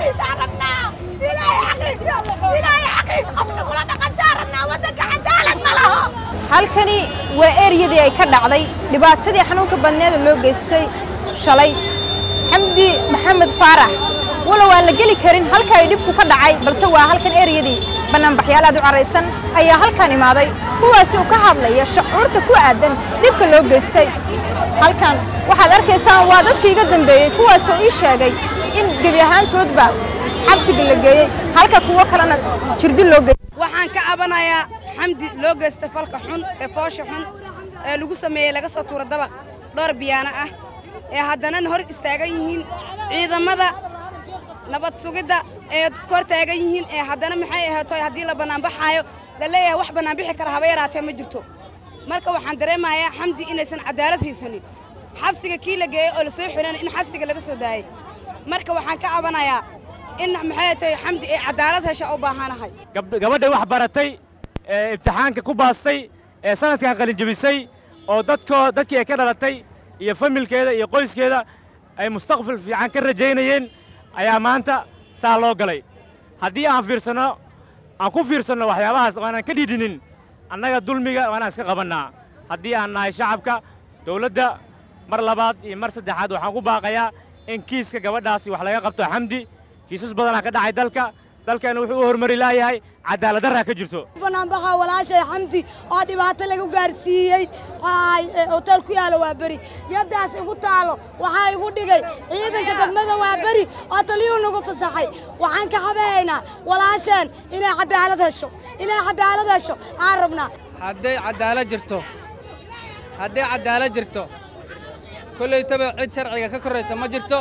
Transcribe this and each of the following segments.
xaqiisa rabnaa ilaahay xaqiisa ilaahay xaqiisa qofna kula dhaqantaa rabnaa waddanka cadaalad ma laho halkani waa eryadii ay ka dhacday dhibaatadii xanuunka badneeda loo geystay shalay xamdi maxamed faarax walow aan la geli karin halka ay dhibku ka dhacay balse waa halkan eryadii bannaanbaxyaal aad u carraysan ayaa halkan imaaday kuwaasi oo ka hadlaya shucuurta ku aadan dhibka loo geystay halkan waxaad arkaysaan waa dadkii iga dambeeyey kuwaasoo ii sheegay in gebi ahaantoodba xabsiga la geeyey halka kuwo kalena jirdi loo geeyey waxaan ka cabanayaa xamdi loo geysta falka xun ee foosha xun ee lagu sameeyey laga soo tuuro dabaq dhowr biyaano ah ee haddana hor istaagan yihiin ciidamada nabad sugidda ee dadka hor taagan yihiin ee haddana maxay ahaato haddii la bannaanbaxaayo la leeyahay wax bannaanbixi kara haba yaraatee ma jirto marka waxaan dareemayaa xamdi inaysan cadaalad haysanin xabsiga kii la geeyey oo la soo xirana in xabsiga laga soo daayey marka waxaan ka cabanayaa in maxay tahay xamdi ay cadaalad hesha u baahanahay gabadha wax baratay ee imtixaanka ku baastay ee sanadkan qalinjebisay oo dadkoo dadkii ay ka dhalatay iyo familkeeda iyo qoyskeeda ay mustaqbal fiican ka rajaynayeen ayaa maanta saa loo galay haddii aan fiirsanno aan ku fiirsanno waxyaabahaas oo aanan ka dhidhinin annaga dulmiga waanaan iska qabannaa haddii aan nahay shacabka dawladda mar labaad iyo mar saddexaad waxaan ku baaqayaa in kiiska gabadhaasi wax laga qabto xamdi kiisas badanaa ka dhacay dalka dalkeenna wuxuu u hormari laayahay cadaaladdarraa ka jirto banaanbaxa walaashay xamdi oo dhibaato lagu gaarsiiyey hotel ku yaalo waa beri yaddaas igu taalo waxaa igu dhigay ciidanka degmada waa beri oo taliyuu nagu fasaxay waxaan ka cabahaynaa walaasheen inay cadaalad hesho inay cadaalad hesho aan rabnaa hadday cadaalad jirto hadday cadaalad jirto kollaytaba cid sharciga ka korraysa ma jirto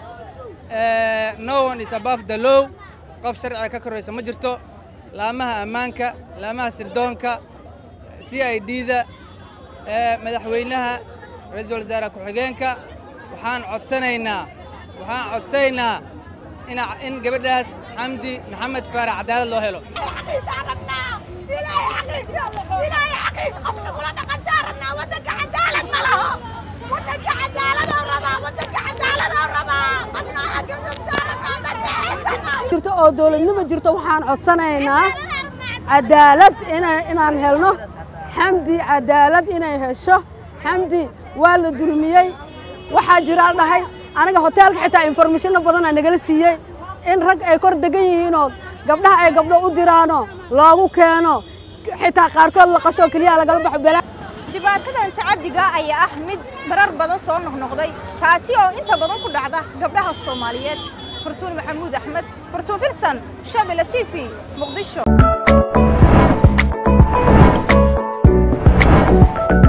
no one is above the law qof sharciga ka korraysa ma jirto laamaha ammaanka laamaha sirdoonka c i d-da madaxweynaha ra-iisul wasaare ku-xigeenka waxaan codsanaynaa waxaan codsanaynaa in gabadhaas xamdi maxamed faarax cadaalad loo helo xaqiisa rabnaa ilaahay xaqiisa ilaahay xaqiisa qofna kula dhaqantaa rabnaa waddanka cadaalad ma laho waddanka cadaaladoo rabaa waddanka cadaaladoo rabaa qofna xaqiisa rabnaa dadka haysana jirto oo dawladnimo jirto waxaan codsanaynaa cadaalad inaan helno xamdi cadaalad inay hesho xamdi waa la dulmiyey waxaa jiraa dhahay aniga hoteelka xitaa informashinno badanaa nagala siiyey in rag ay kor degan yihiinoo gabdhaha ay gabdho u diraano loogu keeno xitaa qaarkood la qashoo keliya lagala baxo bela dhibaatadan tacaddiga ayaa ah mid marar badan soo noqnoqday taasi oo inta badan ku dhacda gabdhaha soomaaliyeed fartuun maxamuud axmed fartuun filsan shabila t v muqdisho